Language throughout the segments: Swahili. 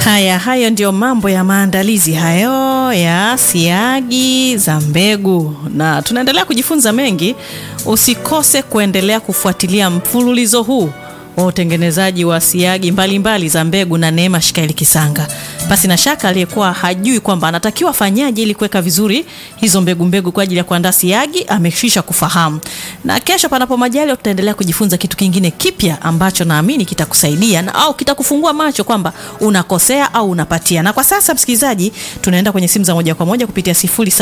Haya, hayo ndio mambo ya maandalizi hayo ya siagi za mbegu, na tunaendelea kujifunza mengi. Usikose kuendelea kufuatilia mfululizo huu wa utengenezaji wa siagi mbalimbali mbali za mbegu na Neema Shikaeli Kisanga. Basi na shaka aliyekuwa hajui kwamba anatakiwa afanyaje ili kuweka vizuri hizo mbegu mbegu kwa ajili ya kuandaa siagi amekwisha kufahamu. Na kesho, panapo majaliwa, tutaendelea kujifunza kitu kingine kipya ambacho naamini kitakusaidia na au kitakufungua macho kwamba unakosea au unapatia. Na kwa sasa, msikilizaji, tunaenda kwenye simu za moja kwa moja kupitia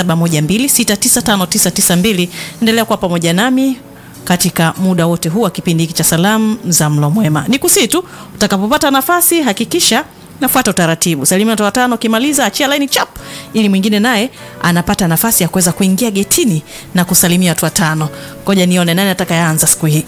0712695992. Endelea kuwa pamoja nami katika muda wote huu wa kipindi hiki cha salamu za mlo mwema. Ni kusii tu utakapopata nafasi, hakikisha nafuata utaratibu. Salimia watu watano, ukimaliza achia laini chap, ili mwingine naye anapata nafasi ya kuweza kuingia getini na kusalimia watu watano. Ngoja nione nani atakayeanza siku hii.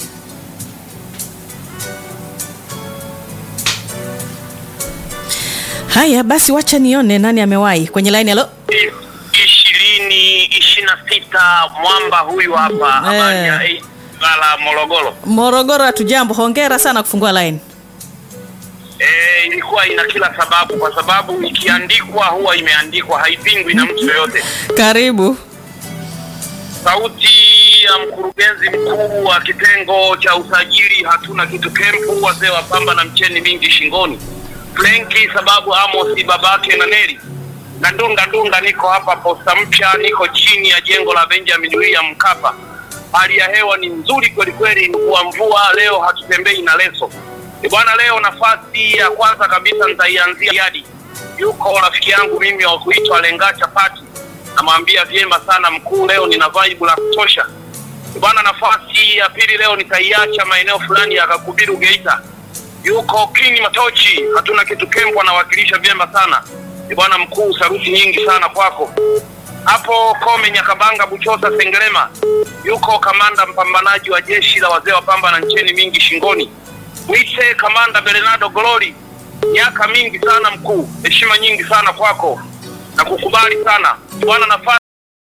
Haya basi, wacha nione nani amewahi kwenye laini. Halo, ishirini ishirini na sita mwamba huyu hapa habari ya Gala Morogoro. Morogoro, hatujambo. Hongera sana kufungua laini. E, ilikuwa ina kila sababu, kwa sababu ikiandikwa huwa imeandikwa, haipingwi na mtu yoyote. Karibu. Sauti ya mkurugenzi mkuu wa kitengo cha usajili hatuna kitu kempu, wazee wa pamba na mcheni mingi shingoni, Frenki sababu Amosi babake na Neri na Ndunda Ndunda, niko hapa posta mpya, niko chini ya jengo la Benjamin William Mkapa. Hali ya hewa ni nzuri kweli kweli, mvua mvua, leo hatutembei na leso E bwana, leo nafasi ya kwanza kabisa nitaianzia Yadi. Yuko rafiki yangu mimi wa kuitwa Lenga Chapati, namwambia vyema sana mkuu, leo nina vibe la kutosha. E bwana, nafasi ya pili leo nitaiacha maeneo fulani ya Kakubiru Geita. Yuko Kini Matochi, hatuna kitu kempo, anawakilisha vyema sana. E bwana mkuu, saruti nyingi sana kwako hapo Kome Nyakabanga Buchosa Sengerema. Yuko kamanda mpambanaji wa jeshi la wazee wa pamba na ncheni mingi shingoni Mwite kamanda Bernardo Glory, miaka mingi sana mkuu, heshima nyingi sana kwako na kukubali sana bwana. Nafasi